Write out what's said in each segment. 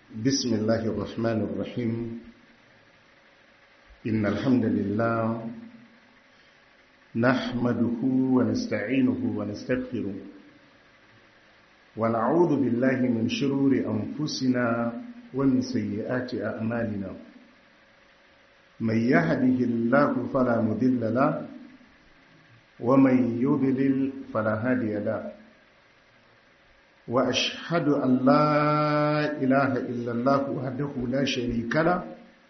بسم الله الرحمن الرحيم إن الحمد لله نحمده ونستعينه ونستغفره ونعوذ بالله من شرور أنفسنا ومن سيئات أعمالنا من يهده الله فلا مذل له ومن يضلل فلا هادي له وأشهد أن لا إله إلا الله وحده لا شريك له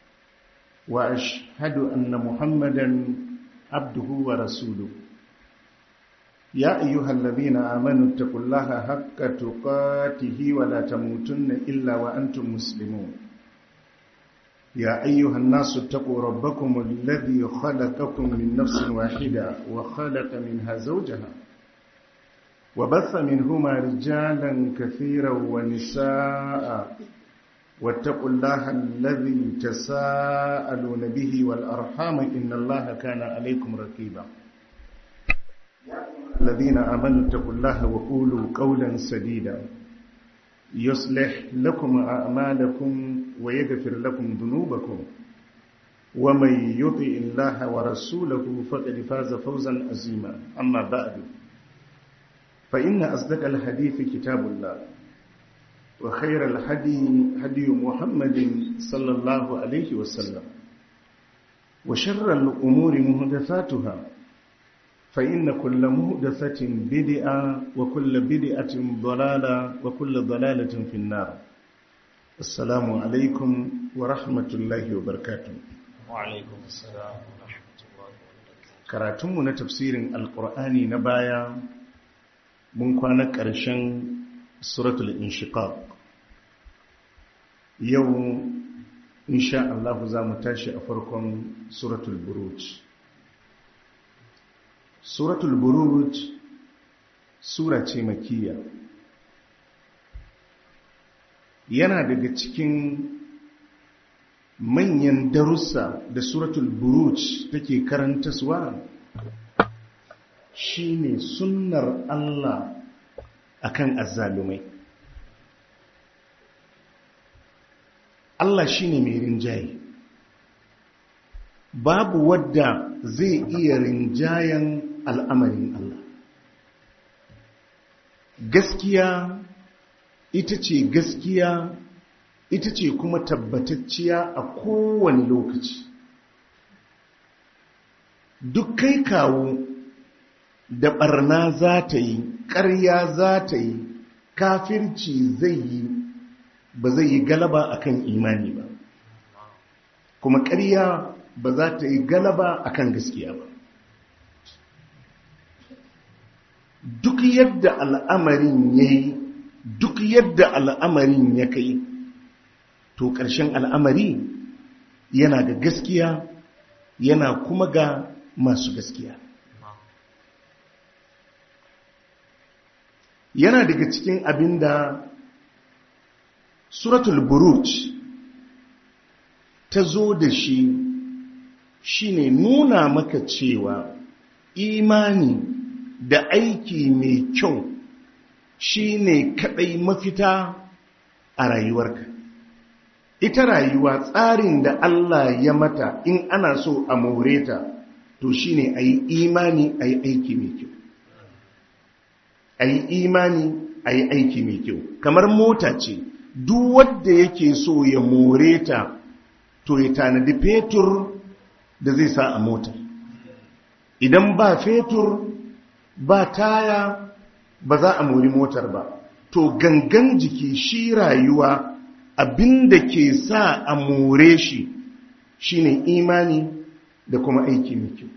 وأشهد أن محمدا عبده ورسوله يا أيها الذين آمنوا اتقوا الله حق تقاته ولا تموتن إلا وأنتم مسلمون يا أيها الناس اتقوا ربكم الذي خلقكم من نفس واحدة وخلق منها زوجها وبث منهما رجالا كثيرا ونساء واتقوا الله الذي تساءلون به والأرحام إن الله كان عليكم رقيبا الذين آمنوا اتقوا الله وقولوا قولا سديدا يصلح لكم أعمالكم ويغفر لكم ذنوبكم ومن يطع الله ورسوله فقد فاز فوزا عظيما أما بعد فإن أصدق الحديث كتاب الله وخير الهدي هدي محمد صلى الله عليه وسلم وشر الأمور مهدثاتها فإن كل مهدثة بدعة وكل بدعة ضلالة وكل ضلالة في النار السلام عليكم ورحمة الله وبركاته وعليكم السلام ورحمة الله وبركاته كراتم تفسير القرآن نبايا mun kwana ƙarshen suratul inshiqaq yau insha Allah za mu tashi a farkon suratul buruj suratul buruj sura ce makiyya yana daga cikin manyan darussa da suratul buruj take karantaswa shine sunnar Allah akan azzalumai Allah shine mai rinjaye babu wadda zai iya rinjayen al'amarin Allah gaskiya ita ce gaskiya ita ce kuma tabbatacciya a kowane lokaci duk kai kawo da barna za ta yi ƙarya za ta yi kafirci zai yi ba zai yi galaba akan imani ba kuma ƙarya ba za ta yi galaba akan gaskiya ba duk yadda al'amarin ya yi duk yadda al'amarin ya kai to ƙarshen al'amari yana ga gaskiya yana kuma ga masu gaskiya yana daga cikin abin da suratul buruj ta zo da shi shine nuna maka cewa imani da aiki mai kyau shine kadai mafita a rayuwarka ita rayuwa tsarin da Allah ya mata in ana so a more ta to shine a yi imani a yi aiki mai kyau a yi imani a yi aiki mai kyau kamar mota ce duk wadda yake so ya more ta to ya tanadi fetur da zai sa a mota idan ba fetur ba taya ba za a mori motar ba to gangan jiki shi rayuwa abinda ke sa a more shi shine imani da kuma aiki mai kyau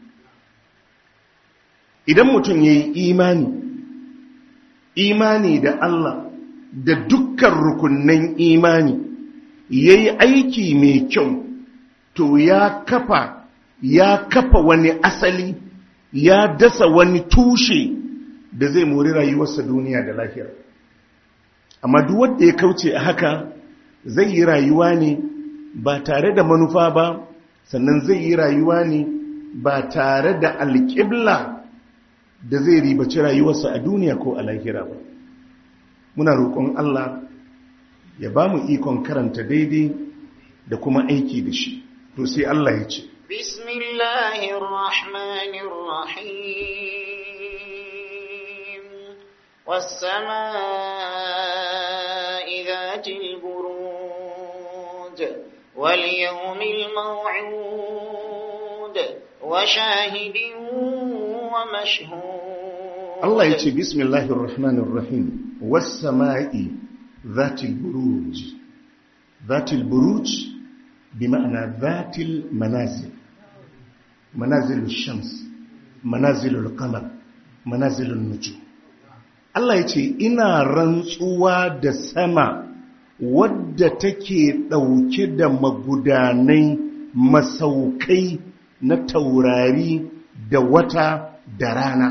idan mutum ya yi imani imani da Allah da dukkan rukunnan imani ya yi aiki mai kyau to ya kafa ya kafa wani asali ya dasa wani tushe da zai mori rayuwarsa duniya da lafiya amma duk wanda ya kauce a haka zai yi rayuwa ne ba tare da manufa ba sannan zai yi rayuwa ne ba tare da alƙibla da zai ribaci rayuwarsa a duniya ko a lahira ba muna roƙon Allah ya ba mu ikon karanta daidai da kuma aiki da shi to sai Allah ya ce بسم الله الرحمن الرحيم والسماء ذات البروج واليوم الموعود وشاهد ومشهود Allah ya ce bismillahir rahmanir rahim was sama'i zatil buruj zatil buruj bi ma'ana zatil manazil manazilul shams manazilul qamar manazilun nujum Allah ya ce ina rantsuwa da sama wadda take ɗauke da magudanai masaukai na taurari da wata da rana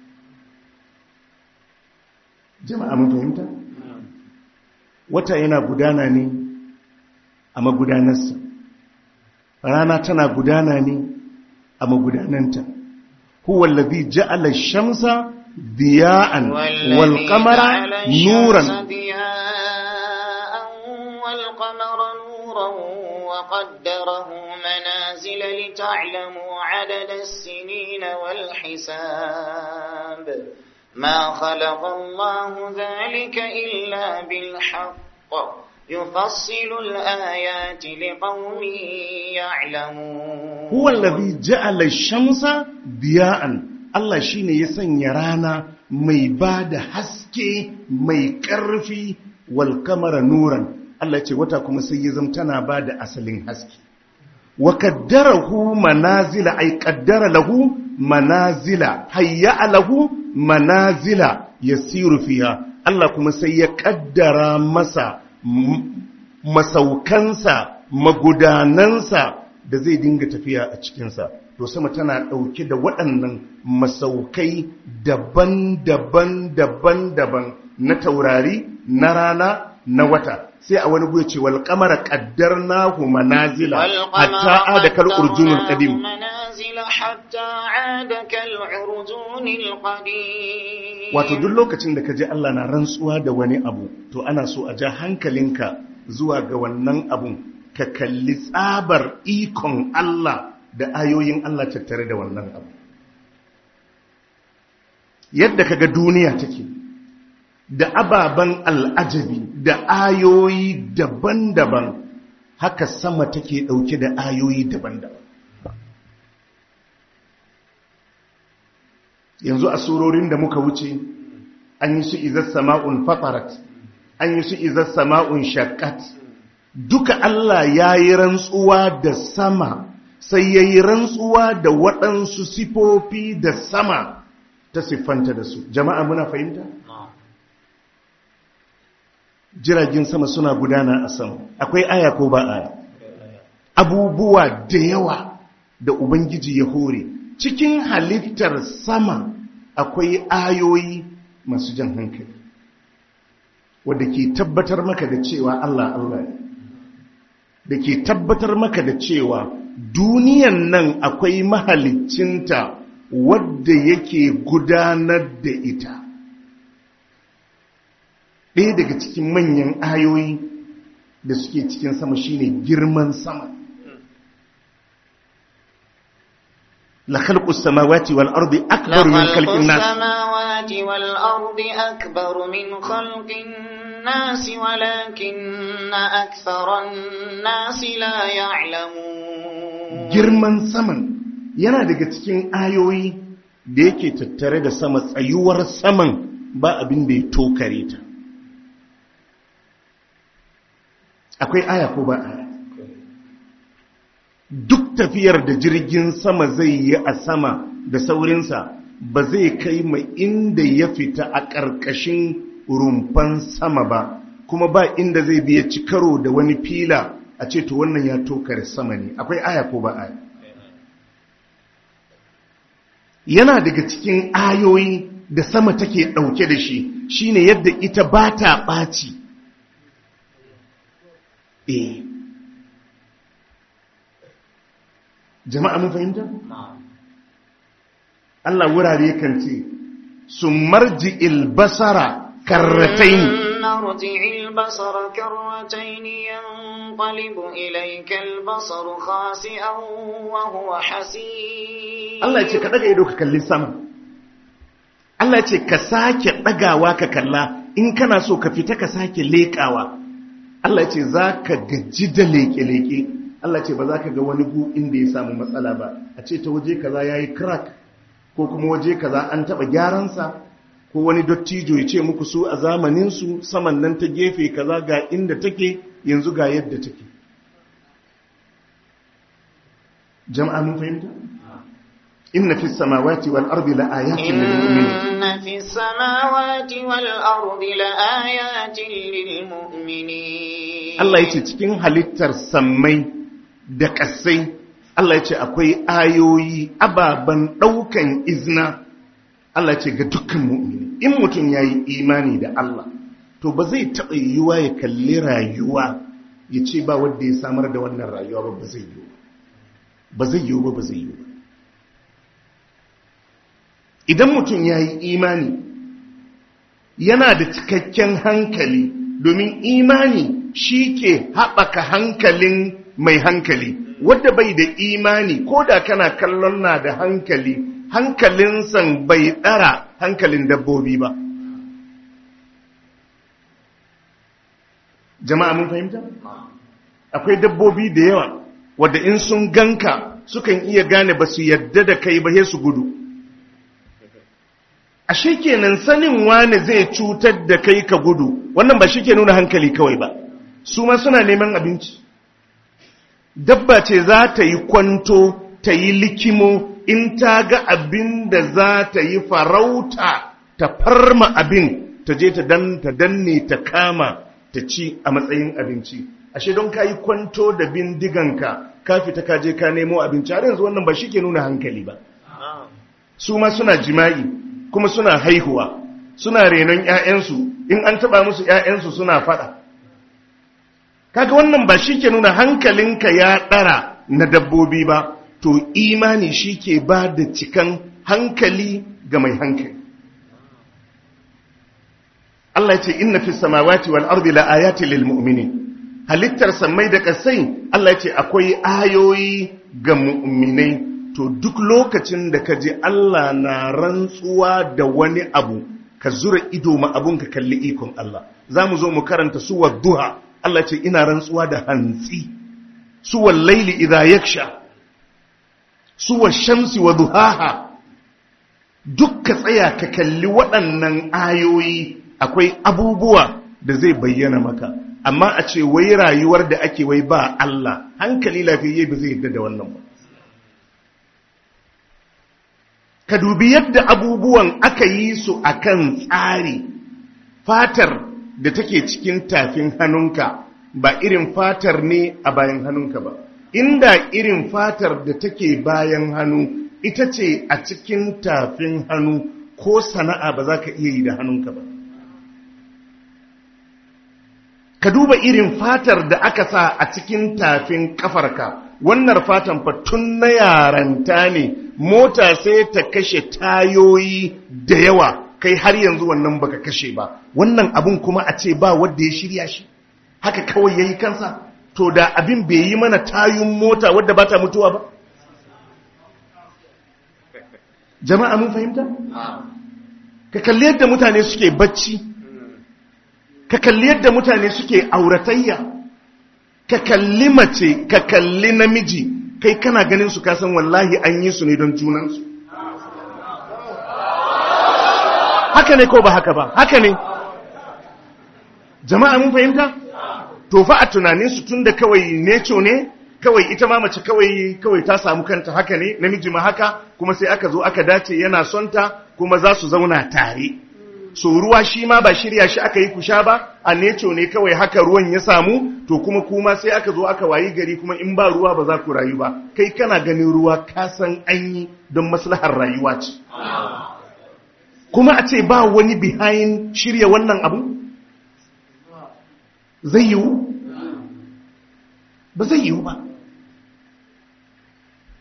jama'a mun fahimta wata yana gudana ne a magudanarsa rana tana gudana ne a magudananta huwa allazi ja'ala ash-shamsa diya'an wal qamara nuran والقمر نورا وقدره منازل لتعلموا عدد السنين والحساب ما خلق الله ذلك إلا بالحق يفصل الآيات لقوم يعلمون huwa allazi ja'ala ash-shamsa diya'an Allah shine ya sanya rana mai bada haske mai ƙarfi wal qamara nuran Allah ce wata kuma sai ya zama tana bada asalin haske wa qaddarahu manazila ay qaddara lahu manazila hayya lahu manazila yasiru fiha Allah kuma sai ya kaddara masa masaukansa magudanansa da zai dinga tafiya a cikinsa to sama tana ɗauke da waɗannan masaukai daban-daban daban-daban na taurari na rana na wata sai a wani guya ce wal qamara qaddarnahu manazila hatta ada kal urjunul qadim منازل حتى عاد كالعرجون القديم wato duk lokacin da ka ji Allah na rantsuwa da wani abu to ana so a ja hankalinka zuwa ga wannan abun ka kalli tsabar ikon Allah da ayoyin Allah tattare da wannan abu yadda kaga duniya take da ababen al'ajabi da ayoyi daban-daban haka sama take dauke da ayoyi daban-daban yanzu a surorin da muka wuce an yi su izar sama'un fatarat an yi su izar sama'un shakkat duka Allah ya yi rantsuwa da sama sai ya yi rantsuwa da waɗansu sifofi da sama ta siffanta da su jama'a muna fahimta? jiragen sama suna gudana a sama akwai aya ko ba aya abubuwa da yawa da ubangiji ya hore cikin halittar sama akwai ayoyi masu jan hankali wadda ke tabbatar maka da cewa Allah Allah ne da ke tabbatar maka da cewa duniyan nan akwai mahalicinta wadda yake gudanar da ita ɗaya daga cikin manyan ayoyi da suke cikin sama shine girman sama la khalqus samawati wal ardi akbar min khalqin nas السماوات والأرض أكبر من خلق الناس ولكن أكثر الناس لا يعلمون girman saman yana daga cikin ayoyi da yake tattare da sama tsayuwar saman ba abin da ya tokare ta akwai aya ko ba aya duk tafiyar da jirgin sama zai yi a sama da saurinsa ba zai kai ma inda ya fita a ƙarƙashin rumfan sama ba kuma ba inda zai biya ci karo da wani fila a ce to wannan ya tokare sama ne akwai aya ko ba aya yana daga cikin ayoyi da sama take ɗauke da shi shine yadda ita ba ta ɓaci eh jama'a mun fahimta? Allah wurare kan ce su marji ilbasara karratain ارجع البصر كرتين ينقلب إليك البصر خاسئا وهو حسير Allah ya ce ka daga ido ka kalli sama Allah ya ce ka sake dagawa ka kalla in kana so ka fita ka sake leƙawa Allah ya ce za ka gaji da leƙe-leƙe Allah ya ce ba za ka ga wani gu inda ya samu matsala ba a ce ta waje kaza ya yi crack ko kuma waje kaza an taɓa gyaransa ko wani dottijo ya ce muku su a zamaninsu saman nan ta gefe kaza ga inda take yanzu ga yadda take jama'a mun fahimta inna fi samawati wal ardi la ayatin lil mu'minin إن في السماوات والأرض لآيات للمؤمنين Allah ya ce cikin halittar sammai da ƙasai Allah ya ce akwai ayoyi ababen ɗaukan izina Allah ya ce ga dukkan mu'mini in mutum ya yi imani da Allah to ba zai taɓa yiwuwa ya kalli rayuwa ya ce ba wanda ya samar da wannan rayuwa ba ba zai yiwu ba zai yiwu ba ba zai yiwu ba idan mutum ya yi imani yana da cikakken hankali domin imani shi ke haɓaka hankalin mai hankali wadda bai da imani ko da kana kallon na da hankali hankalinsan bai ɗara hankalin dabbobi ba jama'a mun fahimta? akwai dabbobi da yawa wadda in sun ganka sukan iya gane ba su yadda da kai ba sai su gudu ashe kenan sanin wane zai cutar da kai ka gudu wannan ba shi ke nuna hankali kawai ba su ma suna neman abinci dabba ce za ta yi kwanto ta yi likimo in ta ga abin da za ta yi farauta ta farma abin ta je ta dan ta danne ta kama ta ci a matsayin abinci ashe don ka yi kwanto da bindiganka ka fita ka je ka nemo abinci har yanzu wannan ba shi ke nuna hankali ba su ma suna jima'i kuma suna haihuwa suna renon ‘ya'yansu in an taɓa musu ‘ya'yansu suna faɗa kaga wannan ba shi ke nuna hankalinka ya ɗara na dabbobi ba to imani shi ke ba da cikan hankali ga mai hankali Allah ce inna fi samawati wal ardi la ayati lil mu'minin halittar sammai da kasai Allah ce akwai ayoyi ga mu'minai to duk lokacin da ka je Allah na rantsuwa da wani abu ka zura ido ma abun ka kalli ikon Allah za mu zo mu karanta suwar duha Allah ce ina rantsuwa da hantsi suwar laili idha yaksha suwar shamsi wa duhaha duk ka tsaya ka kalli waɗannan ayoyi akwai abubuwa da zai bayyana maka amma a ce wai rayuwar da ake wai ba Allah hankali lafiyayye ba zai yadda da wannan ba ka dubi yadda abubuwan aka yi su akan tsari fatar da take cikin tafin hannunka ba irin fatar ne a bayan hannunka ba inda irin fatar da take bayan hannu ita ce a cikin tafin hannu ko sana'a ba za ka iya yi da hannunka ba ka duba irin fatar da aka sa a cikin tafin kafarka wannan fatan fa tun na yaranta ne mota sai ta kashe tayoyi da yawa kai har yanzu wannan baka kashe ba wannan abun kuma a ce ba wanda ya shirya shi haka kawai yayi kansa to da abin bai yi mana tayun mota wadda ba ta mutuwa ba jama'a mun fahimta ka kalli yadda mutane suke bacci ka kalli yadda mutane suke auratayya ka kalli mace ka kalli namiji kai kana ganin su kasan wallahi an yi su ne don junansu haka ne ko ba haka ba haka ne jama'a mun fahimta to fa a tunanin su tunda kawai neco ne kawai ita ma mace kawai kawai ta samu kanta haka ne namiji ma haka kuma sai aka zo aka dace yana son ta kuma za su zauna tare so ruwa shi ma ba shirya shi aka yi kusha ba a neco ne kawai haka ruwan ya samu to kuma kuma sai aka zo aka wayi gari kuma in ba ruwa ba za ku rayu ba kai kana ganin ruwa ka san an yi don maslahar rayuwa ce kuma a ce ba wani behind shirya wannan abu zai yiwu ba zai yiwu ba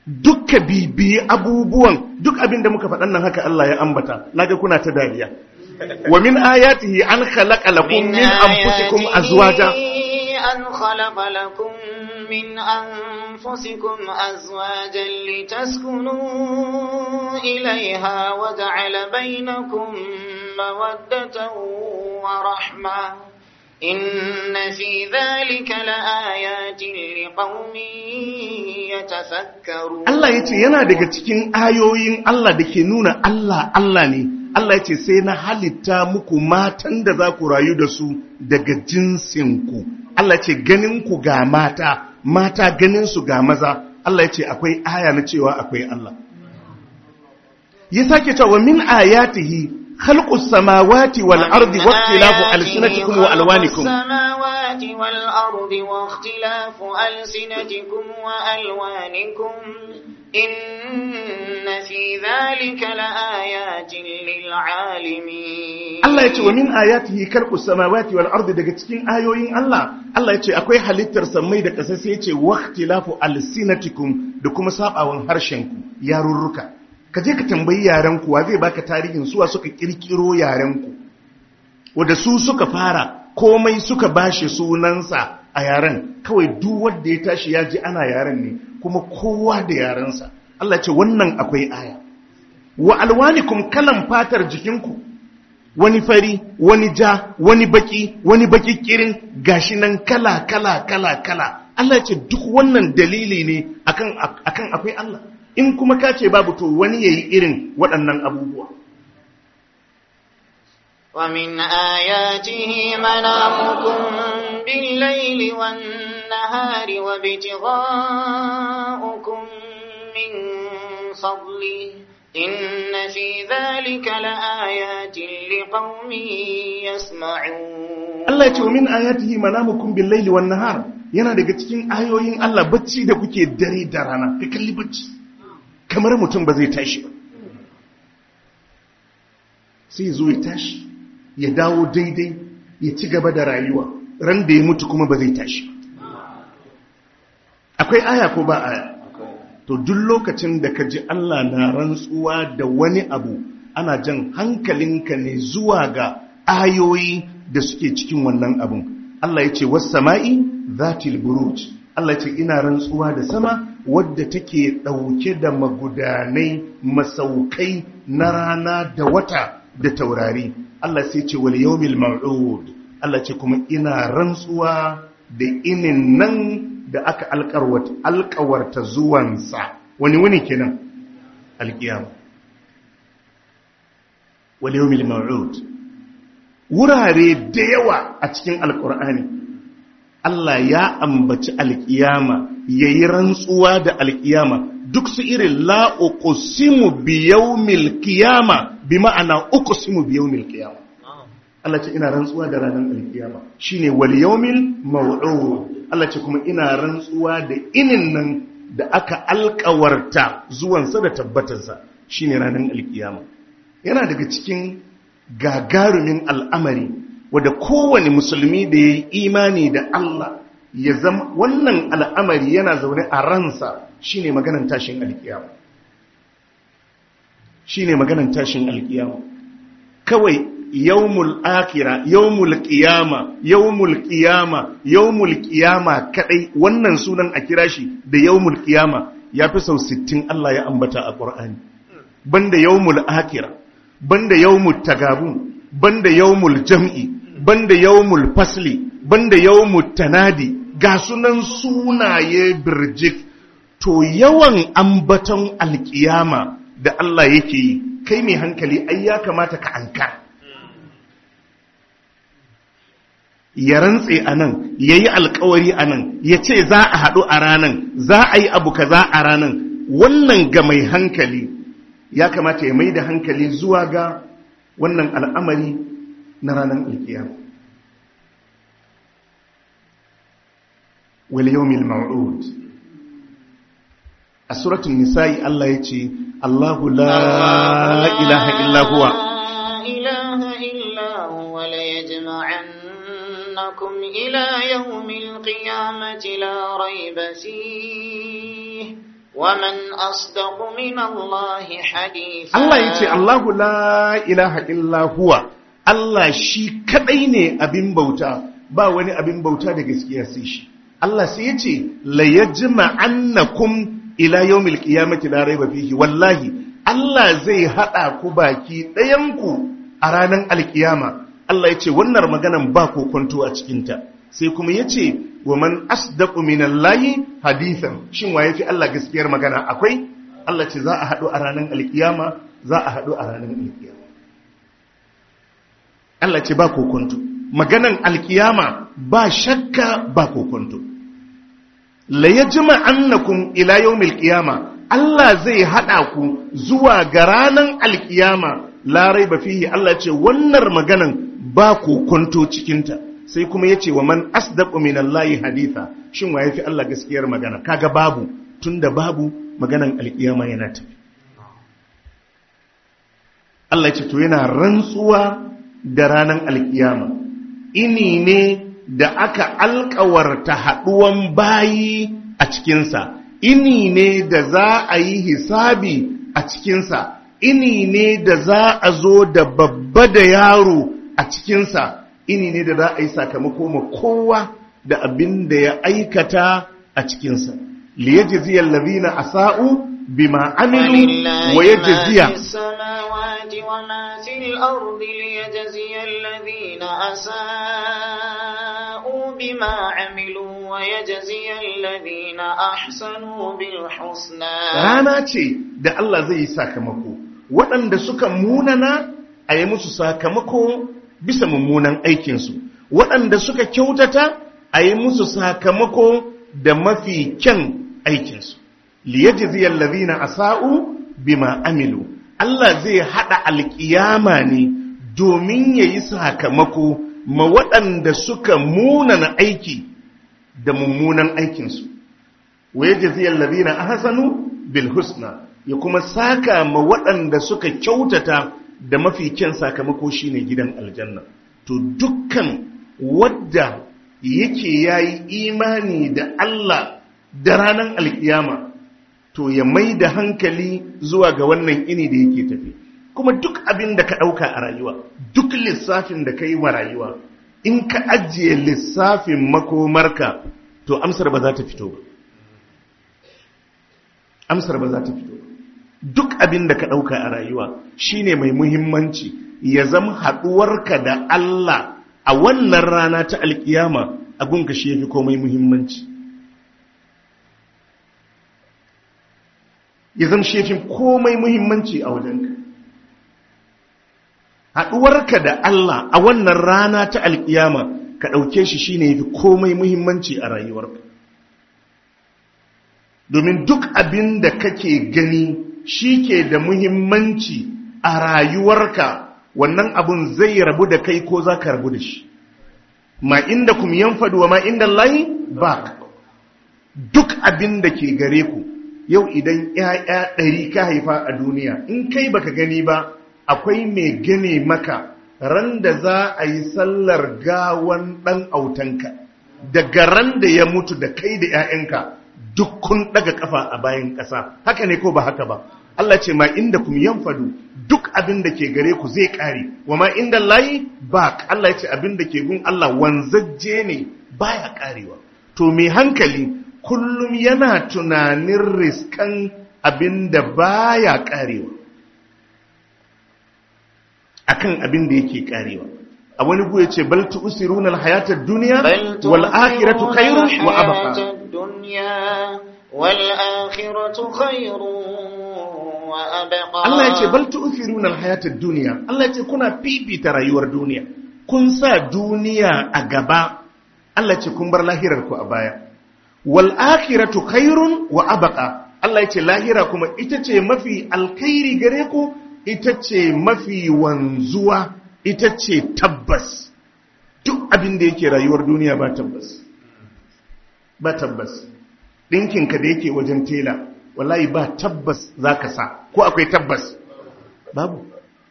dukka bibiyi abubuwan duk abin da muka faɗan nan haka Allah ya ambata naga kuna ta dariya wa min ayatihi an khalaqa lakum min anfusikum azwaja أن خلق لكم من أنفسكم أزواجا لتسكنوا إليها وجعل بينكم مودة ورحمة إن في ذلك لآيات لقوم يتفكرون Allah ya ce yana daga cikin ayoyin Allah da ke nuna Allah Allah ne Allah ya ce sai na halitta muku matan da za ku rayu da su daga jinsinku Allah ya ce ganinku ga mata mata ganinsu ga maza Allah ya ce akwai aya na cewa akwai Allah ya sake cewa min ayatihi khalqus samawati wal ardi wa ikhtilafu alsinatikum wa alwanikum السماوات والأرض واختلاف ألسنتكم وألوانكم إن في ذلك لآيات للعالمين Allah ya ce wa min ayatihi khalqus samawati wal ardi daga cikin ayoyin Allah Allah ya ce akwai halittar samai da ƙasa sai ya ce waqtilafu alsinatikum da kuma sabawan harshenku yarurruka ka je ka tambayi yarenku wa zai baka tarihin suwa suka kirkiro yarenku wanda su suka fara komai suka bashi sunansa a yaren kawai duk wanda ya tashi ya ji ana yaren ne kuma kowa da yarensa Allah ya ce wannan akwai aya wa alwanikum kalan fatar jikinku wani fari wani ja wani baki wani baki kirin gashi nan kala kala kala kala Allah ce duk wannan dalili ne akan akan akwai Allah in kuma ka ce babu to wani yayi irin waɗannan abubuwa ومن آياته منامكم بالليل والنهار وابتغاؤكم من فضله إن في ذلك لآيات لقوم يسمعون Allah ya ce wa min ayatihi manamukum bil laili wan nahar yana daga cikin ayoyin Allah bacci da kuke dare da rana ka kalli bacci kamar mutum ba zai tashi ba sai zo ya tashi ya dawo daidai ya ci gaba da rayuwa ran da ya mutu kuma ba zai tashi akwai aya ko ba aya to duk lokacin da ka ji Allah na rantsuwa da wani abu ana jan hankalinka ne zuwa ga ayoyi da suke cikin wannan abun Allah ya ce wasu sama'i zatil buruj Allah ya ce ina rantsuwa da sama wadda take ɗauke da magudanai masaukai na rana da wata da taurari Allah sai ce wal yawmil maw'ud Allah ce kuma ina rantsuwa da inin nan da aka alkawarta zuwansa wani wani kenan alkiyama wal yawmil maw'ud wurare da yawa a cikin alkur'ani Allah ya ambaci alkiyama yayi rantsuwa da alkiyama duk su irin la uqsimu bi yawmil qiyama bi ma'ana uqsimu bi yawmil qiyama Allah ce ina rantsuwa da ranar alkiyama shine wal yawmil maw'ud Allah ce kuma ina rantsuwa da inin nan da aka alkawarta zuwansa da tabbatarsa shine ranar alkiyama yana daga cikin gagarumin al'amari wadda kowane musulmi da ya yi imani da Allah ya zama wannan al'amari yana zaune a ransa shine maganan tashin alkiyama shine maganan tashin alkiyama kawai yawmul akira yawmul qiyama yawmul qiyama yawmul qiyama kadai wannan sunan a kira shi da yawmul qiyama yafi sau 60 Allah ya ambata a Qur'ani banda yawmul akira banda yawmul tagabun banda yawmul jam'i banda yawmul fasli banda yawmul tanadi ga sunan sunaye birjik to yawan ambaton alkiyama da Allah yake yi kai mai hankali ai ya kamata ka ankara ya rantse a nan ya yi alkawari a nan ya ce za a haɗu a ranan za a yi abu kaza a ranan wannan ga mai hankali ya kamata ya mai da hankali zuwa ga wannan al'amari na ranar alkiyama wal yawmil maw'ud a suratul nisa'i Allah ya ce Allahu la ilaha illa huwa ilaha illa huwa la yajma'an إنكم إلى يوم القيامة لا ريب فيه ومن أصدق من الله حديثا Allah ya ce Allahu la ilaha illa huwa Allah shi kadai ne abin bauta ba wani abin bauta da gaskiya sai shi Allah sai ya ce la yajma annakum ila yawmil qiyamati la rayba fihi wallahi Allah zai hada ku baki ɗayan ku a ranar alkiyama Allah ya ce wannan maganan ba kokonto a cikinta sai kuma ya ce wa man asdaqu minallahi hadithan shin wa yafi Allah gaskiyar magana akwai Allah ce za a haɗu a ranar alkiyama za a haɗu a ranar alkiyama Allah ce ba kokonto maganan alkiyama ba shakka ba kokonto la yajma annakum ila yawmil qiyama Allah zai hada ku zuwa ga ranar alkiyama la raiba fihi Allah ce wannan maganan ba kokonto cikinta sai kuma yace wa man asdaqu minallahi haditha shin wa yafi Allah gaskiyar magana kaga babu tunda babu maganan alkiyama yana tafi Allah ya ce to yana rantsuwa da ranar alkiyama ini ne da aka alkawarta haɗuwan bayi a cikinsa ini ne da za a yi hisabi a cikinsa ini ne da za a zo da babba da yaro a cikinsa ini ne da za a yi sakamako ma kowa da abin da ya aikata a cikinsa liyajziyal ladina asa'u bima amilu wa yajziya السماوات وما في الأرض ليجزي الذين أساءوا بما عملوا ويجزي الذين أحسنوا بالحسنى rana ce da Allah zai yi sakamako waɗanda suka munana a yi musu sakamako bisa mummunan aikinsu waɗanda suka kyautata a yi musu sakamako da mafi kyan aikinsu liyajziyal ladina asa'u bima amilu Allah zai hada alkiyama ne domin yayi sakamako ma waɗanda suka munana aiki da mummunan aikinsu wa yajziyal ladina ahsanu bil husna ya kuma saka ma waɗanda suka kyautata da mafi kyan sakamako shine gidan aljanna to dukkan wadda yake yayi imani da Allah da ranar alkiyama to ya mai da hankali zuwa ga wannan ini da yake tafi kuma duk abin da ka ɗauka a rayuwa duk lissafin da ka yi wa rayuwa in ka ajiye lissafin makomarka to amsar ba za ta fito ba amsar ba za ta fito ba duk abin da ka ɗauka a rayuwa shine mai muhimmanci ya zama haɗuwarka da Allah a wannan rana ta alkiyama a gunka shi ya fi komai muhimmanci ya zama shefin komai muhimmanci a wajenka haɗuwarka da Allah a wannan rana ta alƙiyama ka ɗauke shi shine yafi komai muhimmanci a rayuwarka domin duk abin da kake gani shi ke da muhimmanci a rayuwarka wannan abun zai rabu da kai ko za ka rabu da shi ma inda kum yanfadu wa ma inda layi ba duk abin da ke gare ku yau idan ‘ya'ya ɗari ka haifa a duniya in kai baka gani ba akwai mai gane maka ran da za a yi sallar gawan ɗan autanka daga ran da ya mutu da kai da ‘ya'yanka duk kun ɗaga ƙafa a bayan ƙasa haka ne ko ba haka ba Allah ce ma inda kum yanfadu duk abin da ke gare ku zai ƙare wa ma inda layi ba Allah ya ce abin da ke gun Allah wanzajje ne baya ƙarewa to mai hankali kullum yana tunanin riskan abin da baya karewa akan abin da yake karewa a wani guye ce bal tu'siruna al-hayata ad-dunya wal akhiratu khairun wa abqa wal akhiratu khairun wa abqa Allah yace bal tu'siruna al-hayata ad-dunya Allah yace kuna fifita rayuwar duniya kun sa duniya a gaba Allah yace kun bar lahirar ku a baya wal akhiratu khairun wa abqa Allah yace lahira kuma ita ce mafi alkhairi gare ku ita ce mafi wanzuwa ita ce tabbas duk abin da yake rayuwar duniya ba tabbas ba tabbas ɗinkinka da yake wajen tela wallahi ba tabbas za ka sa ko akwai tabbas babu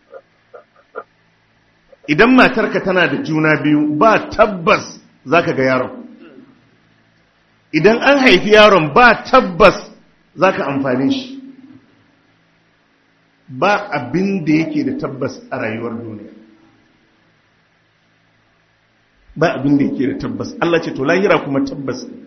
idan matarka tana da juna biyu ba tabbas za ka ga yaron idan an haifi yaron ba tabbas za ka amfani shi ba abin da yake da tabbas a rayuwar duniya ba abin da yake da tabbas Allah ce to lahira kuma tabbas ne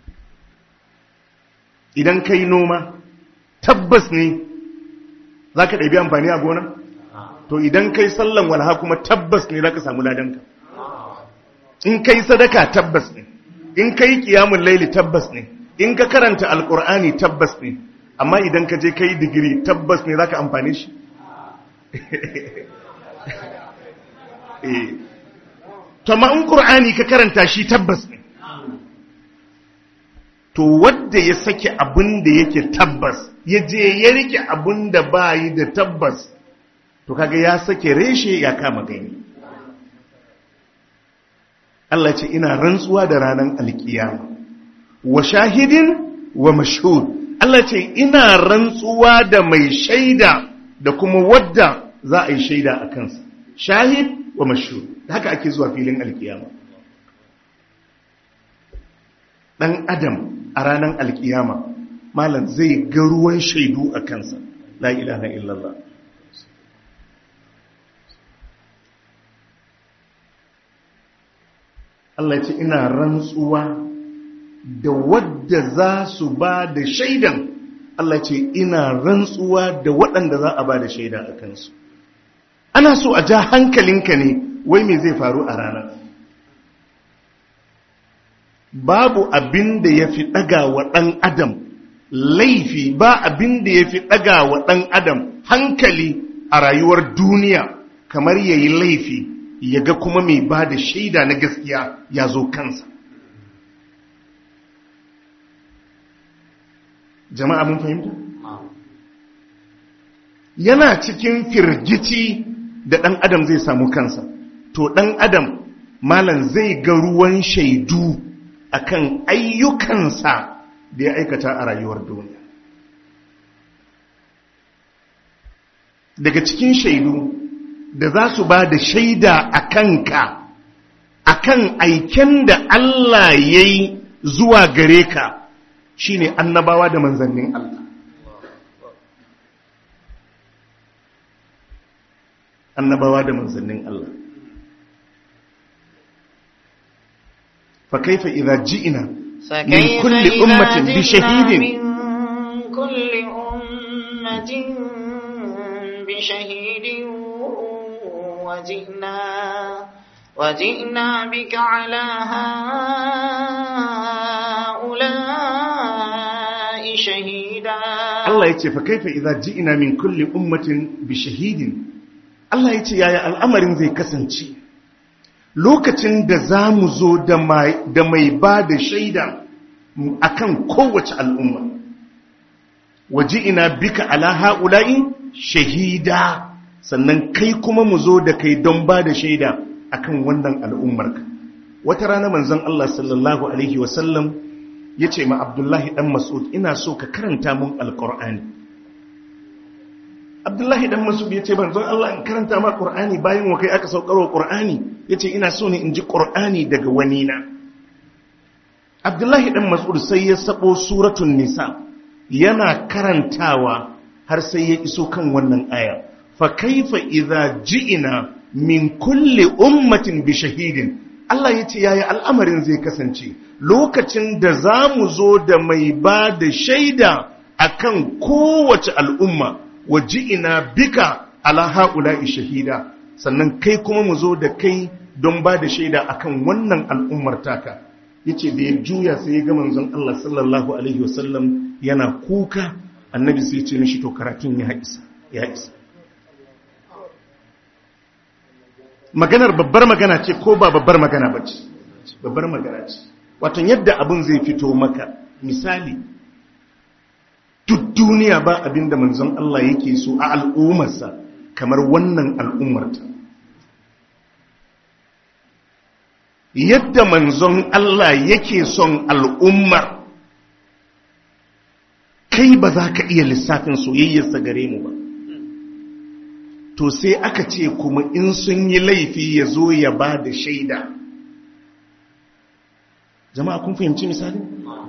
idan kai noma tabbas ne za ka ɗabi amfani a gona to idan kai sallan walha kuma tabbas ne za ka samu ladanka in kai sadaka tabbas ne in kai kiyamun laili tabbas ne in ka karanta alkur'ani tabbas ne amma idan ka je kai digiri tabbas ne za ka amfani shi to ma in ƙur'ani ka karanta shi tabbas ne to wadda ya sake abin da yake tabbas ya je ya rike abin da ba yi da tabbas to kaga ya sake reshe ya kama gani Allah ce ina rantsuwa da ranar alkiyama wa shahidin wa mashhud Allah ce ina rantsuwa da mai shaida da kuma wadda za a yi shaida a kansa shahid wa mashhud haka ake zuwa filin alkiyama dan adam a ranar alkiyama malam zai ga ruwan shaidu a kansa la ilaha illallah Allah ce ina rantsuwa da wadda za su ba da shaidan Allah ce ina rantsuwa da waɗanda za a ba da shaida a kansu ana so a ja hankalinka ne wai me zai faru a ranar babu abin da ya fi ɗaga wa ɗan adam laifi ba abin da ya fi ɗaga wa ɗan adam hankali a rayuwar duniya kamar ya yi laifi ya ga kuma mai ba da shaida na gaskiya ya zo kansa jama'a mun fahimta? yana cikin firgici da ɗan adam zai samu kansa to ɗan adam malam zai ga ruwan shaidu akan ayyukansa da ya aikata a rayuwar duniya daga cikin shaidu da za su ba da shaida a kanka a kan aiken da Allah ya yi zuwa gare ka shi ne annabawa da manzannin Allah annabawa da manzannin Allah fa kaifa idza ji'na min kulli ummatin bi shahidin من كل أمة بشهيد وجئنا وجئنا بك على هؤلاء شهيدا Allah ya ce fa kaifa idza ji'na min kulli ummatin bi shahidin Allah ya ce yaya al'amarin zai kasance lokacin da za mu zo da mai da mai ba da shaida akan kowace al'umma waji'ina bika ala ha'ula'i shahida sannan kai kuma mu zo da kai don ba da shaida akan wannan al'ummarka wata rana manzon Allah sallallahu alaihi wasallam ya ce ma abdullahi ɗan masud ina so ka karanta mun alƙur'ani abdullahi ɗan masud ya ce manzon Allah in karanta ma ƙur'ani bayan wa kai aka saukarwa ƙur'ani ya ce ina so ne in ji ƙur'ani daga wani na abdullahi ɗan masud sai ya sabo suratun nisa yana karantawa har sai ya iso kan wannan aya fa kaifa idza ji'ina min kulli ummatin bi shahidin Allah ya ce yaya al'amarin zai kasance lokacin da za mu zo da mai ba da shaida akan kowace al'umma wa ji'ina bika ala ha'ula'i shahida sannan kai kuma mu zo da kai don ba da shaida akan wannan al'ummar taka yace da ya juya sai ya ga manzon Allah sallallahu alaihi wasallam yana kuka annabi sai ce mishi to karatun ya isa ya isa maganar babbar magana ce ko ba babbar magana ba ce babbar magana ce wato yadda abin zai fito maka misali duk duniya ba abin da manzon Allah yake so a al'ummarsa kamar wannan al'ummarta yadda manzon Allah yake son al'ummar kai ba za ka iya lissafin soyayyarsa gare mu ba to sai aka ce kuma in sun yi laifi ya zo ya ba da shaida jama'a kun fahimci misali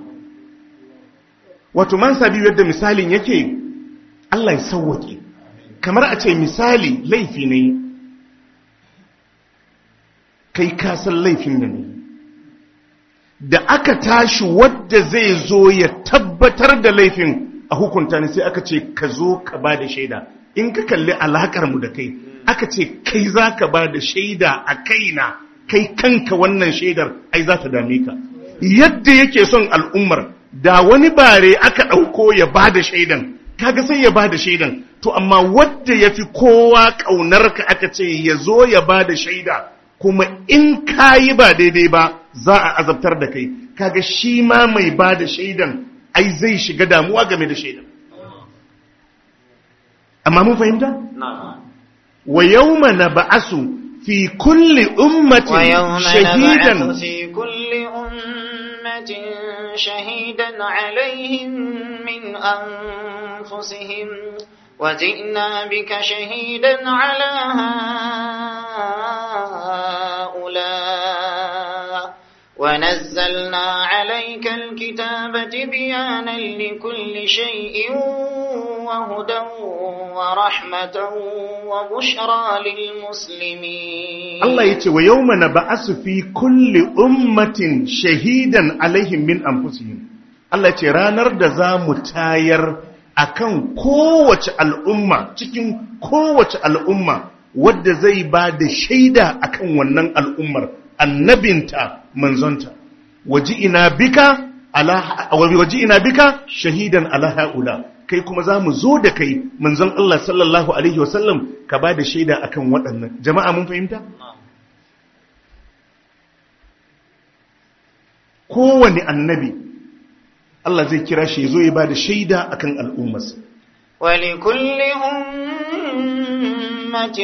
wato man sabi yadda misalin yake Allah ya sauwake kamar a ce misali laifi ne kai ka san laifin da ne da aka tashi wadda zai zo ya tabbatar da laifin a hukunta ne sai aka ce ka zo ka ba da shaida in ka kalli alakar mu da kai aka ce kai za ka ba da shaida a kaina kai kanka wannan shaidar ai za ta dame ka yadda yake son al'ummar da wani bare aka ɗauko ya ba da shaidan kaga sai ya ba da shaidan to amma wadda ya fi kowa ƙaunarka aka ce ya zo ya ba da shaida kuma in ka yi ba daidai ba za a azabtar da kai kaga shi ma mai ba da shaidan ai zai shiga damuwa game da shaidan amma mun fahimta? wa yawma na ba'asu fi kulli ummatin ويوم shahidan نبعث في كل أمة شهيدا عليهم من أنفسهم وجئنا بك شهيدا على هؤلاء ونزلنا عليك الكتاب بيانا لكل شيء وهدى ورحمة وبشرى للمسلمين Allah ya ce wa yau mana ba fi kulli ummatin shahidan alaihim min anfusihim Allah ya ce ranar da za mu tayar akan kowace al'umma cikin kowace al'umma wadda zai ba da shaida akan wannan al'ummar annabinta manzonta waji ina bika ala waji ina bika shahidan ala haula kai kuma za mu zo da kai manzon Allah sallallahu alaihi wasallam ka ba da shaida akan waɗannan jama'a mun fahimta kowane annabi Allah zai kira shi ya zo ya ba da shaida akan al'ummarsa ولكل أمة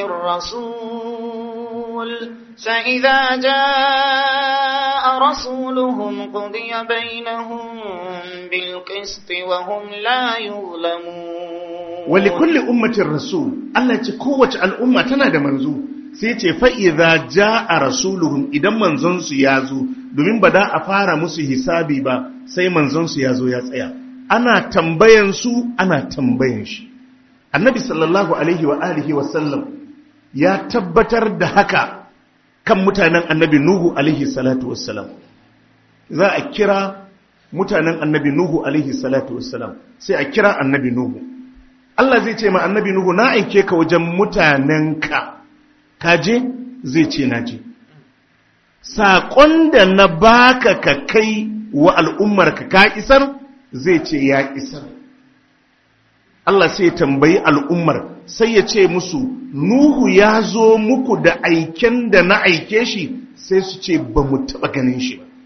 رسول فإذا جاء رسولهم قضي بينهم بالقسط وهم لا يظلمون wali kulli ummatin rasul Allah ce kowace al'umma tana da manzo sai ce fa'iza ja a rasuluhun idan manzonsu ya zo domin ba da a fara musu hisabi ba sai manzonsu ya zo ya tsaya ana tambayan su ana tambayan shi annabi sallallahu alaihi wa alihi wa sallam ya tabbatar da haka kan mutanen annabi nuhu alaihi salatu wassalam za a kira mutanen annabi nuhu alaihi salatu wassalam sai a kira annabi nuhu Allah zai ce ma annabi Nuhu na aike ka wajen mutanenka ka je zai ce na je saƙon da na baka ka kai wa al'ummarka ka isar zai ce ya isar Allah sai ya tambayi al'ummar sai ya ce musu Nuhu ya zo muku da aiken da na aike shi sai su ce ba mu taɓa ganin shi ba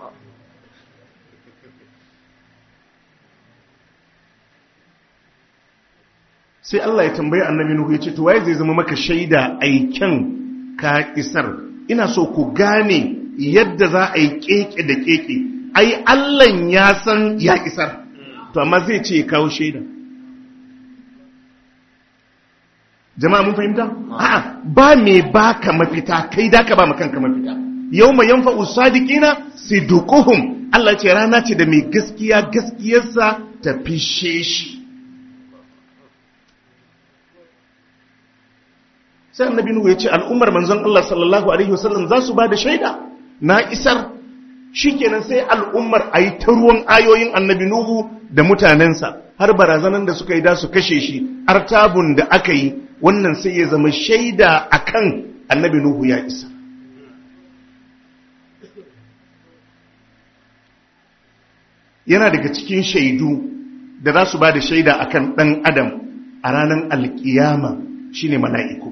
sai Allah ya tambayi annabi Nuhu ya ce to waye zai zama maka shaida aiken ka isar ina so ku gane yadda za a yi keke da keke ai Allah ya san ya isar to amma zai ce ya kawo shaida jama'a mun fahimta a'a ba me baka mafita kai da ka ba kanka mafita yawma yanfa'u sadiqina siduquhum Allah ya ce rana ce da mai gaskiya gaskiyarsa ta fishe shi sai annabi nuhu ya ce al'ummar manzon Allah sallallahu alaihi wasallam za su ba da shaida na isar shikenan sai al'ummar a yi ta ruwan ayoyin annabi nuhu da mutanensa har barazanan da suka yi da su kashe shi artabun da aka yi wannan sai ya zama shaida akan annabi nuhu ya isa yana daga cikin shaidu da za su ba da shaida akan ɗan adam a ranar alkiyama shine mala'iku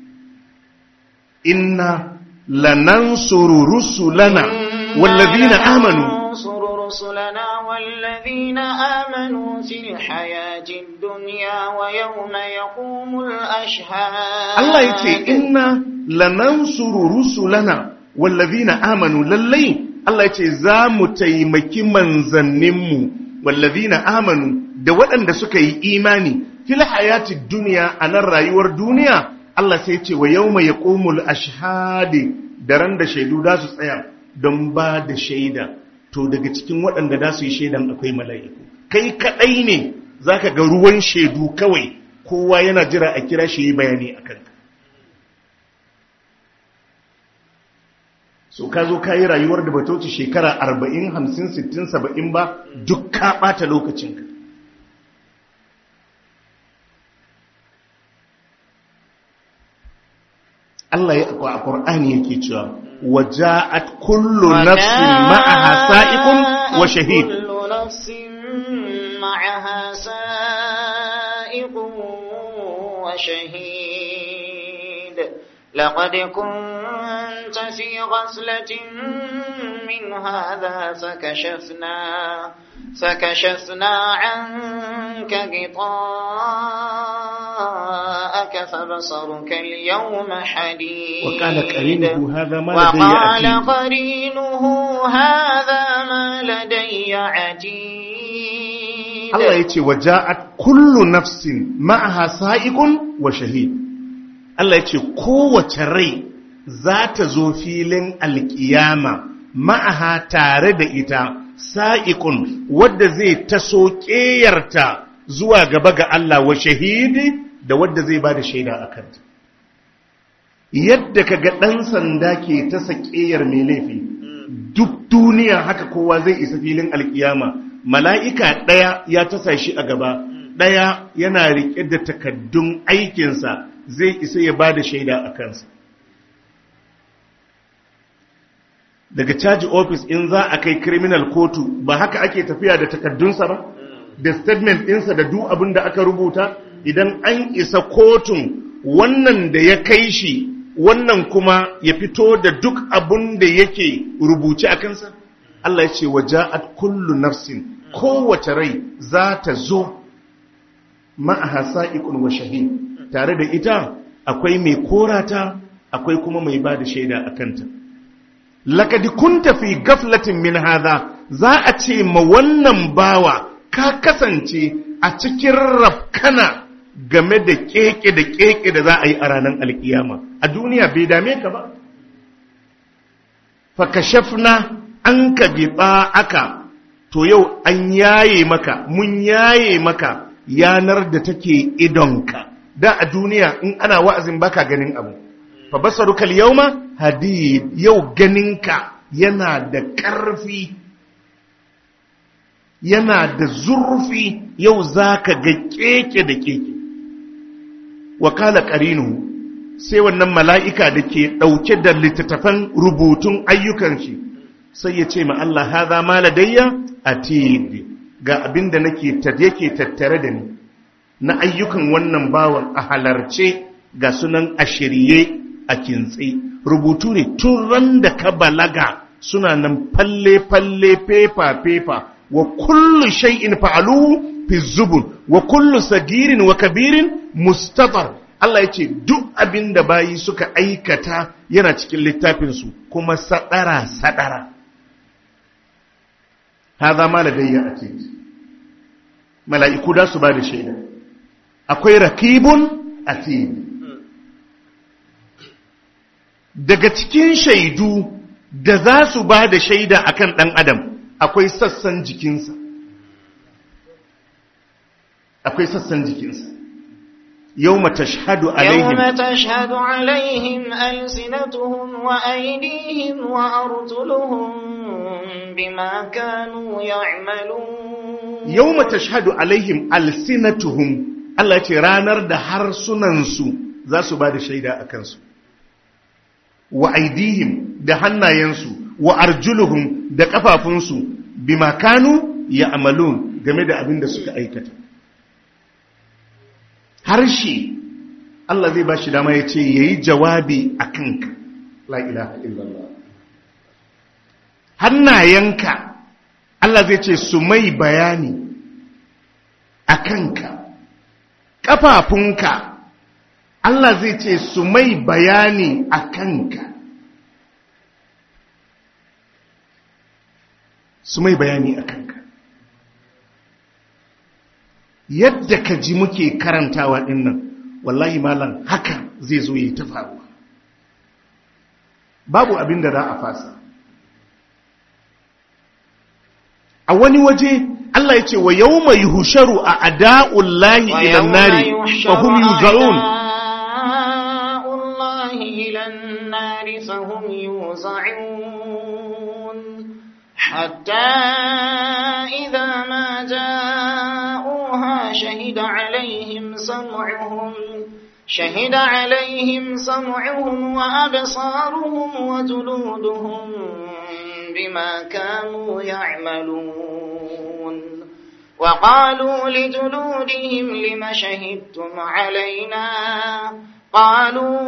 inna lanansuru rusulana wallazina amanu ننصر رسلنا والذين آمنوا في الحياة الدنيا ويوم يقوم الأشهاد Allah ya ce inna lanansuru rusulana wallazina amanu lallai Allah ya ce za mu taimaki manzanninmu wallazina amanu da waɗanda suka yi imani fil hayati duniya a nan rayuwar duniya Allah sai ce wa yawma yaqumul ashhadi da ran da shaidu da su tsaya don ba da shaida to daga cikin waɗanda da su yi shaidan akwai mala'iku kai kaɗai ne zaka ga ruwan shaidu kawai kowa yana jira a kira shi yi bayani a kanka so ka zo ka yi rayuwar da bata wuce shekara 40 50 60 70 ba duk ka ɓata lokacinka Allah ya a Qur'ani yake cewa waja'at kullu nafsin ma'aha sa'iqun wa shahid kullu nafsin ma'aha sa'iqun wa shahid laqad kunta fi ghaflatin min hadha fakashafna fakashafna 'anka غطاءك فبصرك اليوم حديد وقال قرينه هذا ما لدي وقال عتيد قرينه هذا ما لدي عتيد Allah ya ce waja'at kullu nafsin ma'aha sa'iqun wa shahid Allah ya ce kowace rai za ta zo filin alkiyama ma'aha tare da ita sa'iqun wadda zai taso ƙeyarta zuwa gaba ga Allah wa shahidi da wadda zai ba da shaida a kanta yadda ka ga ɗan sanda ke ta saƙeyar mai laifi duk duniya haka kowa zai isa filin alkiyama mala'ika ɗaya ya tasa shi a gaba ɗaya yana riƙe da takaddun aikinsa zai isa ya ba da shaida a kansa daga caji ofis in za a kai criminal kotu ba haka ake tafiya da takaddunsa ba da statement ɗinsa da duk abin da aka rubuta idan an isa kotun wannan da ya kai shi wannan kuma ya fito da duk abin da yake rubuce a kansa Allah ya ce waja'at kullu nafsin kowace rai za ta zo ma'aha sa'iqun wa shahid tare da ita akwai mai korata akwai kuma mai bada shaida a kanta laqad kunta fi gaflatin min hadha za a ce ma wannan bawa ka kasance a cikin rafkana game da keke da keke da za a yi a ranar alkiyama a duniya bai dame ka ba fakashafna an ka biɓa aka to yau an yaye maka mun yaye maka yanar da take idonka da a duniya in ana wa'azin baka ganin abu fa basaruka al-yawma hadid yau ganinka yana da ƙarfi yana da zurfi yau zaka ga keke da keke wakala qarinu sai wannan mala'ika da ke ɗauke da littattafan rubutun ayyukan shi sai ya ce ma Allah haza ma ladayya atid ga abin da nake yake tattare da ni na ayyukan wannan bawan a halarce ga sunan a shirye a kintse rubutu ne tun ran da ka balaga suna nan falle falle fefa fefa wa kullu shay'in fa'aluhu fi zubun wa kullu sagirin wa kabirin mustatar Allah ya ce duk abin da bayi suka aikata yana cikin littafinsu kuma sadara sadara haza ma ladayya atid mala'iku da su ba da shaida akwai rakibun atid daga cikin shaidu da za su ba da shaida akan ɗan adam akwai sassan jikinsa akwai sassan jikinsa yau tashhadu alaihim يوم تشهد عليهم ألسنتهم وأيديهم وأرجلهم بما كانوا يعملون yau tashhadu alaihim alsinatuhum Allah ce ranar da harsunansu za su ba da shaida a kansu wa aidihim da hannayensu wa arjuluhum da kafafunsu bima kanu ya amalun game da abin da suka aikata harshe Allah zai ba shi dama ya ce ya yi jawabi a kanka la ilaha illallah hannayenka Allah zai ce su mai bayani a kanka ƙafafunka Allah zai ce su mai bayani a kanka su mai bayani a kanka yadda ka ji muke karantawa ɗin nan wallahi malam haka zai zo yi ta faruwa babu abin da za a fasa a wani waje Allah ya ce wa yau mai husharu a ada'ullahi ilan nari fa hum yuza'un الله إلى النار فهم يوزعون حتى إذا ما جاءوها شهد عليهم سمعهم شهد عليهم سمعهم وأبصارهم وجلودهم بما كانوا يعملون وقالوا لجلودهم لم شهدتم علينا قالوا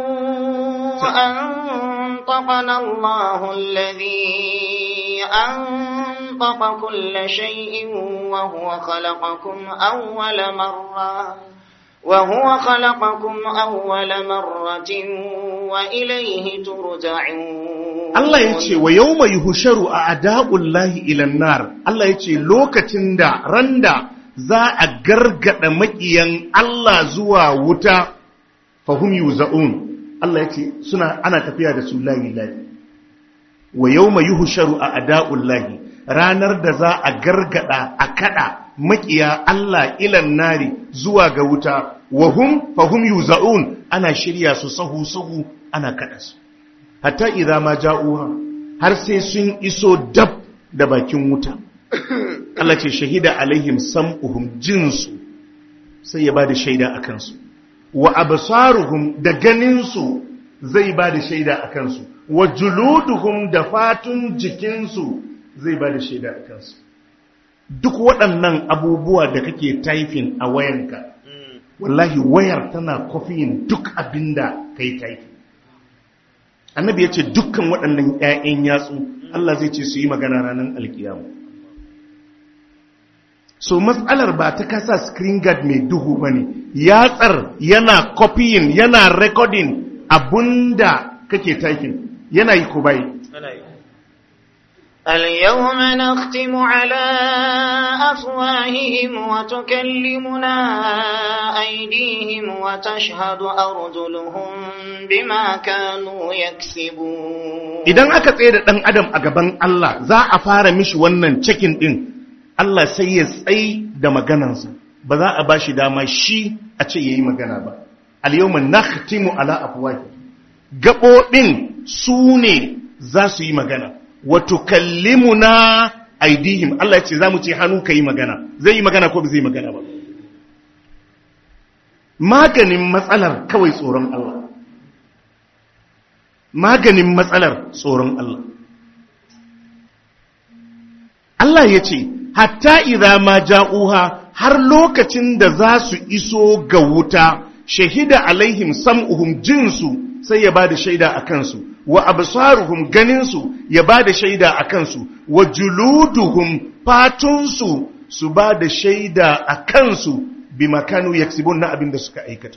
أنطقنا الله الذي أنطق كل شيء وهو خلقكم أول مرة وهو خلقكم أول مرة وإليه ترجعون Allah ya ce wa yau mai husharu a ada'ullahi ilan nar Allah ya ce lokacin da randa za a gargada maƙiyan Allah zuwa wuta fahim yuza'un Allah ya ce suna ana tafiya da su layi layi wa yau mai husharu a ada'ullahi ranar da za a gargada a kada maƙiya Allah ilan nari zuwa ga wuta wa hum fahim yuza'un ana shirya su sahu sahu ana kada su hatta idza ma ja'uha har sai sun iso dab da bakin wuta Allah ce shahida alaihim sam'uhum jinsu sai ya bada shaida akan su wa absaruhum da ganin su zai bada shaida akan su wa juluduhum da fatun jikin su zai bada shaida akan su duk waɗannan abubuwa da kake typing a wayanka wallahi wayar tana copying duk abinda kai typing annabi ya ce dukkan waɗannan ‘ya'yan yatsu Allah zai ce su yi magana ranar alkiyamu so matsalar ba ta kasa screen guard mai duhu ba ne yatsar yana copying yana recording abunda kake typing yana yi ko bai اليوم نختم على أفواههم وتكلمنا أيديهم وتشهد أرجلهم بما كانوا يكسبون idan aka tsaye da ɗan adam a gaban Allah za a fara mishi wannan cikin ɗin Allah sai ya tsaye da maganansa ba za a ba shi dama shi a ce ya yi magana ba al-yawma nakhtimu ala afwahi gaɓoɓin su ne za su yi magana wa tukallimuna aidihim Allah ya ce za mu ce hannu ka yi magana zai yi magana ko ba zai magana ba maganin matsalar kawai tsoron Allah maganin matsalar tsoron Allah Allah ya ce hatta idza ma ja'uha har lokacin da za su iso ga wuta shahida alaihim sam'uhum jinsu sai ya bada shaida a kansu wa absaruhum ganinsu ya bada shaida a kansu wa juluduhum fatunsu su bada shaida a kansu bi makanu yaksibun na abin da suka aikata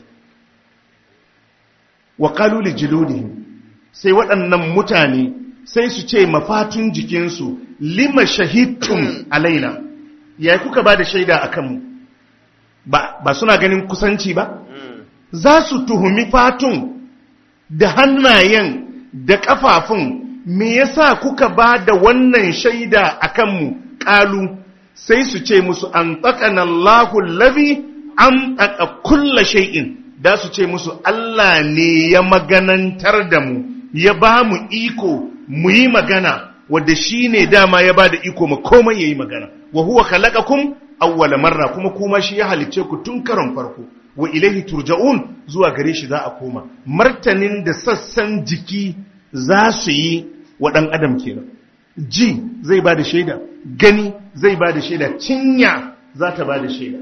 wa qalu li juludihim sai waɗannan mutane sai su ce mafatun jikinsu lima shahidtum alaina ya kuka ba da shaida a kanmu ba, ba suna ganin kusanci ba za su tuhumi fatun da hannayen da ƙafafun me yasa kuka ba da wannan shaida a kanmu ƙalu sai su ce musu an tsakana Allahun labi an tsaka kulla shay'in da su ce musu Allah ne ya maganantar da mu ya ba mu iko mu yi magana wadda shi ne dama ya ba da iko ma komai ya yi magana wa huwa khalaqakum awwala marra kuma kuma shi ya halicce ku tun karon farko wa ilaihi turja'un zuwa gare shi za a koma martanin da sassan jiki za su yi wa ɗan adam kenan ji zai ba da shaida gani zai ba da shaida cinya za ta ba da shaida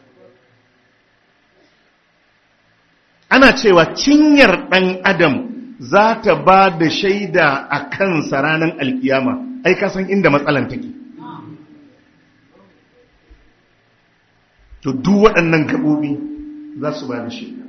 ana cewa cinyar ɗan adam za ta ba da shaida a kansa ranar alkiyama ai ka san inda matsalan take to duk waɗannan gaɓoɓi za su ba da shaida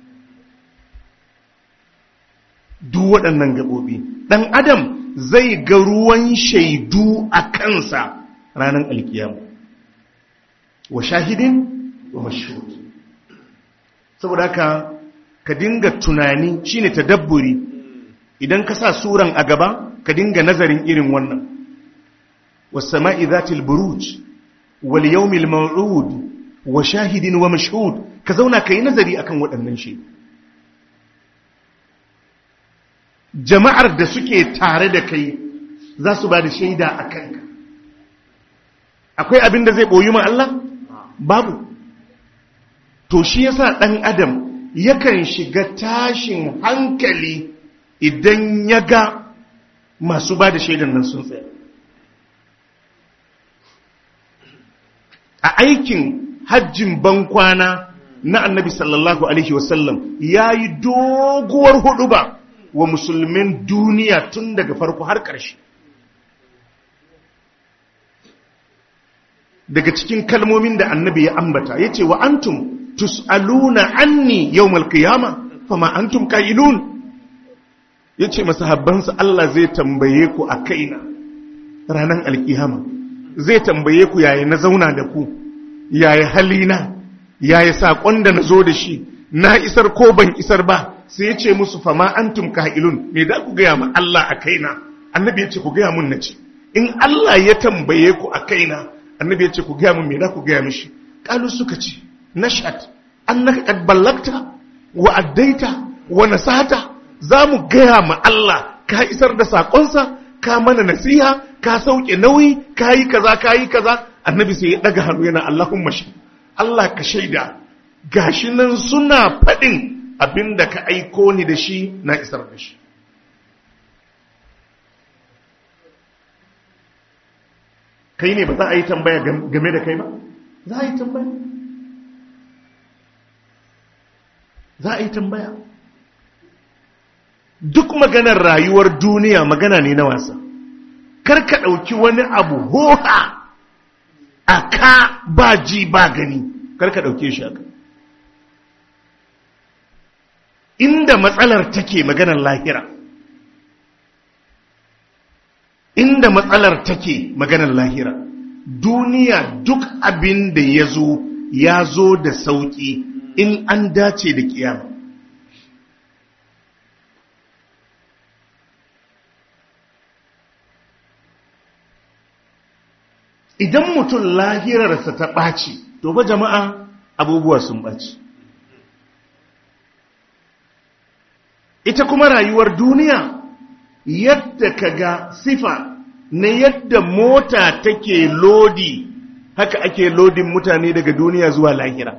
duk waɗannan gaɓoɓi ɗan adam zai ga ruwan shaidu a kansa ranar alkiyama wa shahidin wa mashhud saboda haka ka dinga tunani shine tadabburi idan ka sa suran a gaba ka dinga nazarin irin wannan was-sama'i dhatil buruj wal yawmil maw'ud wa shahidin wa mashhud ka zauna kai nazari akan waɗannan shi jama'ar da suke tare da kai za su ba da shaida a kanka akwai abin da zai boyi ma Allah babu to shi yasa dan adam yakan shiga tashin hankali idan ya ga masu ba da shaidan nan sun tsaya a aikin hajjin bankwana na annabi sallallahu alaihi wasallam ya yi doguwar hudu ba wa musulmin duniya tun daga farko har ƙarshe daga cikin kalmomin da annabi ya ambata ya ce wa antum tus'aluna anni yawmal qiyama fama antum qailun yace masahabbansa Allah zai tambaye ku a kaina ranan alkiyama zai tambaye ku yaya na zauna da ku yaya halina yaya sakon da nazo da shi na isar ko ban isar ba sai yace musu fama antum qailun me da ku ga ma Allah a kaina annabi yace ku ga mun nace in Allah ya tambaye ku a kaina annabi yace ku ga mun me da ku ga mishi kalu suka ce nashad annaka qad ballagta wa addaita wa nasata zamu gaya ma Allah ka isar da sakonsa ka mana nasiha ka sauke nauyi ka yi kaza ka yi kaza annabi sai ya daga hannu yana Allahumma shi Allah ka shaida gashi nan suna faɗin abinda ka aiko ni da shi na isar da shi kai ne ba za a yi tambaya game da kai ba za a yi tambaya za a yi tambaya duk maganar rayuwar duniya magana ne na wasa kar ka ɗauki wani abu hoha a ka ba ji ba gani kar ka ɗauke shi aka inda matsalar take maganar lahira inda matsalar take maganar lahira duniya duk abin da ya zo ya zo da sauƙi in an dace da kiyama idan mutum lahirarsa ta ɓaci to ba jama'a abubuwa sun ɓaci ita kuma rayuwar duniya yadda ka ga sifa na yadda mota take lodi haka ake lodin mutane daga duniya zuwa lahira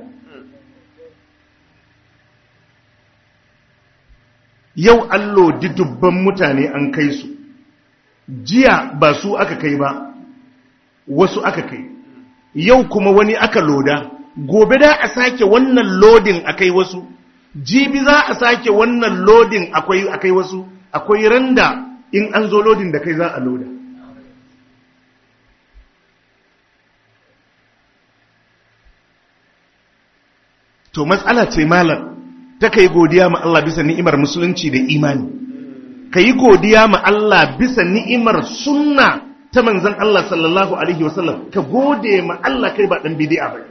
yau an lodi dubban mutane an kai su jiya ba su aka kai ba wasu aka kai yau kuma wani aka loda gobe da a sake wannan lodin akai wasu jibi za a sake wannan lodin akwai akai wasu akwai randa in an zo lodin da kai za a loda to matsala ce malam ta kai godiya ma Allah bisa ni'imar musulunci da imani ka yi godiya ma Allah bisa ni'imar sunna ta manzan Allah sallallahu alaihi wasallam ka gode ma Allah kai ba dan bid'a ba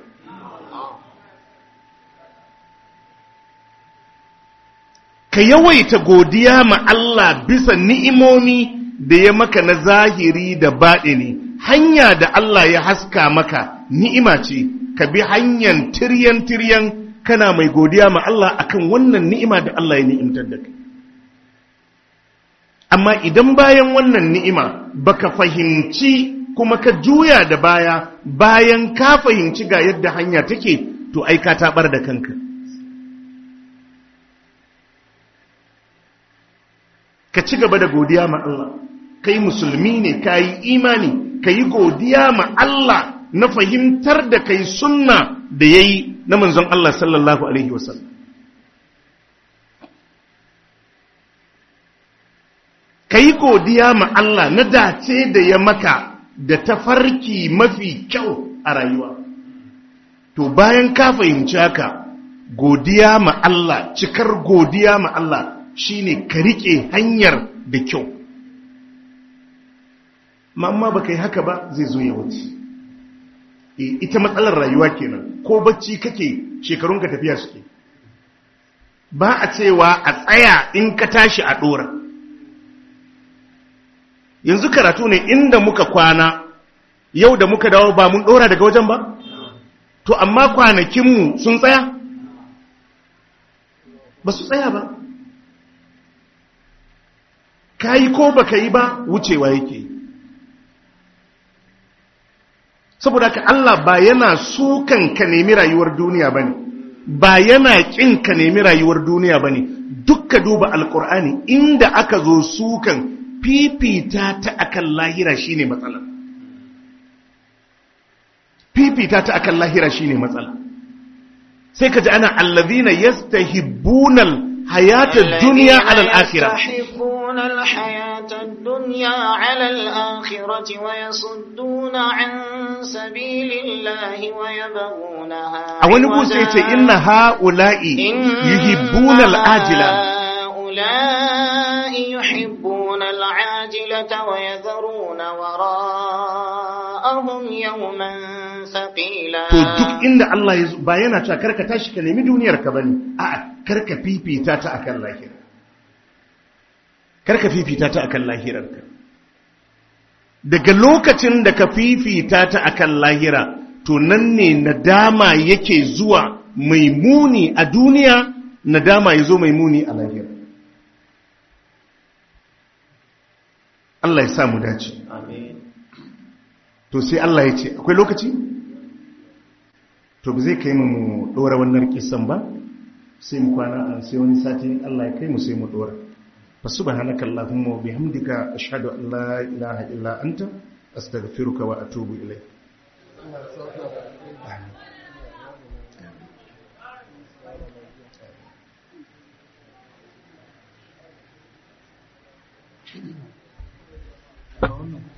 ka yawaita godiya ma Allah bisa ni'imomi da ya maka na zahiri da baɗini hanya da Allah ya haska maka ni'ima ce ka bi hanyar tiryan tiryan kana mai godiya ma Allah akan wannan ni'ima da Allah ya ni'imtar da kai amma idan bayan wannan ni'ima baka fahimci kuma ka juya da baya bayan ka fahimci ga yadda hanya take to ai ka tabar da kanka ka ci gaba da godiya ma Allah kai musulmi ne kai imani kai godiya ma Allah na fahimtar da kai sunna da yayi na manzon Allah sallallahu alaihi wasallam ka yi godiya ma Allah na dace da ya maka da tafarki mafi kyau a rayuwa. To bayan ka fahimci haka, godiya ma Allah, cikar godiya ma Allah shine ka riƙe hanyar da kyau. Mamma ba ka yi haka ba zai zo ya wuce. E, ita matsalar rayuwa kenan, ko bacci kake shekarunka tafiya suke. Ba a cewa a tsaya in ka tashi a ɗora. yanzu karatu ne inda muka kwana yau da muka dawo ba mun dora daga wajen ba to amma kwanakinmu sun tsaya ba su tsaya ba ka yi ko ba ka yi ba wucewa yake saboda ka Allah ba yana sukan ka nemi rayuwar duniya bane ba yana kin ka nemi rayuwar duniya bane dukka duba alkur'ani inda aka zo sukan fifita ta akan lahira shine matsala fifita ta akan lahira shine matsala sai ka ji ana allazina yastahibbunal hayata dunya ala al-akhirah يستحبون الحياة الدنيا على الآخرة ويصدون عن سبيل الله ويبغونها a wani busa yace inna ha'ula'i yuhibbuna al-ajila هؤلاء يحبون العاجلة ويذرون وراءهم يوما ثقيلا to duk inda Allah ya zo ba yana cewa karka tashi ka nemi duniyar ka bane a'a karka fifita ta akan lahira karka fifita ta akan lahirarka daga lokacin da ka fifita ta akan lahira to nan ne nadama yake zuwa mai muni a duniya nadama ya zo mai muni a lahira Allah ya sa mu dace to sai Allah ya ce akwai lokaci to ba zai kai mu mu dora wannan kisan ba sai mu kwana sai wani sati Allah ya kai mu sai mu dora فسبحانك اللهم وبحمدك أشهد أن لا إله إلا أنت أستغفرك وأتوب إليك wannan